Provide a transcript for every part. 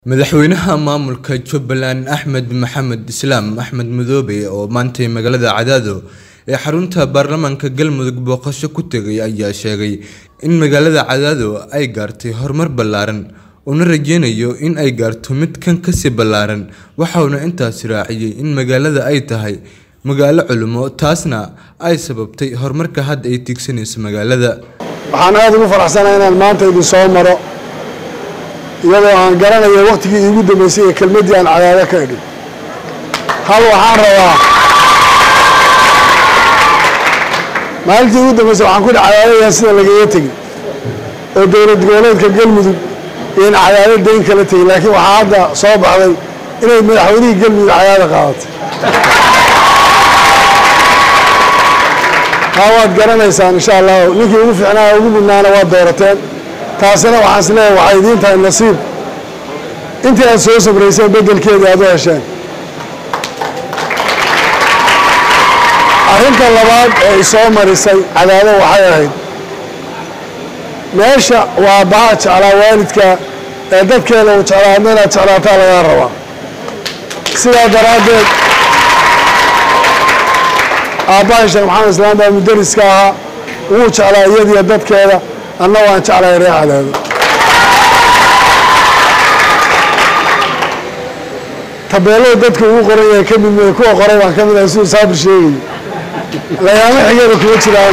madaxweynaha maamulka jubbaland axmed maxamed islaam axmed madoobe oo maantay magaalada cadaado ee xarunta baarlamaanka galmudug booqasho ku tegay ayaa sheegay in magaalada cadaado ay gaartay horumar ballaaran uuna rajeynayo in ay gaarto mid kan kasii ballaaran waxauna intaas raaciyey in magaalada ay tahay magaalo culimo taasna ay sababtay horumarka hadda ay tiigsanayso magaalada waxaan aada ugu faraxsanahay inaan maanta idin soo maro iyadoo aan garanayo wakhtigii iigu dambeysay ee kelmaddii aan cadaado ka idhin hal waxaan rabaa maalintii iigu dambeysay waxaan ku dhi cadaadayaa sida lagaga tegin oo dowlad goboleedka galmudug iyoin cadaado dayn kala tegin laakiin waxaa hadda soo baxday inay madaxweynihii galmudug cadaado qaadatay haa waad garanaysaan insha allahu ninkii ugu fiicnaa ugu mudnaana waad doorateen taasina waxaan is leeyahay waxay idiin tahay nasiib intii aad soo sabrayseen beddelkeedii aad u hesheen arrinta labaad ee isoo marisay cadaado waxay ahayd meesha waa baha jeclaa waalidka ee dadkeeda uu jeclaa adna inaad jeclaataa lagaa rabaa sidaa daraaddeed aabbahay sheekh maxamed islaam baa mudariska ahaa wuu jeclaa iyadiyo dadkeeda anna waan jeclahay ree cadaado tabeelada dadka ugu qoran yahay ka mid mee kuwa qoray baan ka mid ahay siduu saabir sheegayay layaamo xigada kuma jiraan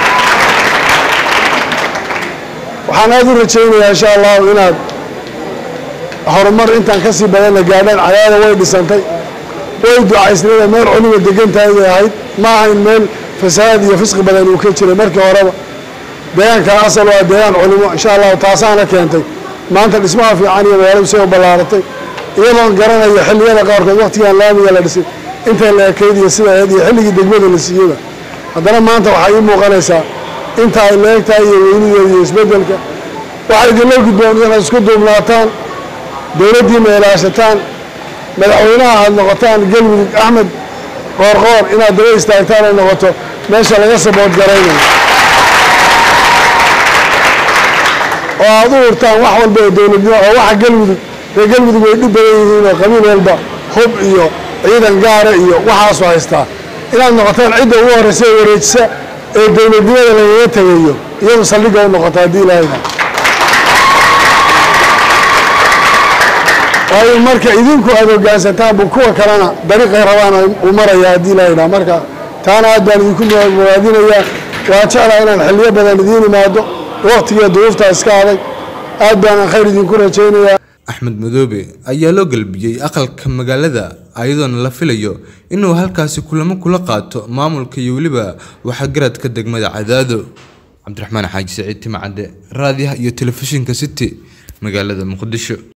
waxaan aada u rajaynayaa insha allahu inaad horumar intaan ka sii badanna gaadhaan cadaada way dhisantay way ducaysnada meel culima degantahay bay ahayd ma ahayn meel fasahaad iyo fisqi badan uu ka jiray markii horeba deegaankan asal waa deegaan culimo insha allahu taasaana keentay maanta dhismaha fiican iyo magaaladu say u ballaaratay iyadoon garanayo xilliyada qaarkood wakhtigaan laamiga la dhisay intay la ekayd iyo sida ahayd iyo xilligii degmada la siiyeyba haddana maanta waxaa ii muuqanaysaa inta ay la egtahay iyo weynideeda iyo isbeddelka waxay idinla gudboon inaad isku duubnaataan dowladdiina ilaashataan madaxweynaha aad noqotaan galmudug axmed qoorqoor inaad daba istaagtaan ay noqoto meesha laga sabood garaynayo oo aad u hurtaan wax walba oo dowladnimo oo waxa galmudug ree galmudug way dhib badan yihiin oo qabiil walba hub iyo ciidan gaara iyo waxaasu haystaa inaad noqotaan cidda ugu horreysa ee wareejisa ee dowladnimada lagaga tegayo iyadu saldhigga u noqoto haddii ilaahayna waayo marka idinku aad hoggaansantaanbu kuwa kalena dariiqay rabaan uu maraya haddii ilaahayna marka taana aad baan idinku mawaadinayaa waan jeclaa inaan xilliyo badan idiin imaado wakhtigiiyo duruuftaa iska adag aad baanaan khayr idinku rajaynayaa axmed madoobe ayaa loo galbiyey aqalka magaalada ayadoona la filayo inuu halkaasi kulamo kula qaato maamulka iyo weliba waxagaradka degmada cadaado cabdiraxmaan xaaji saciid timacadde raadiyaha iyo telefishinka city magaalada muqdisho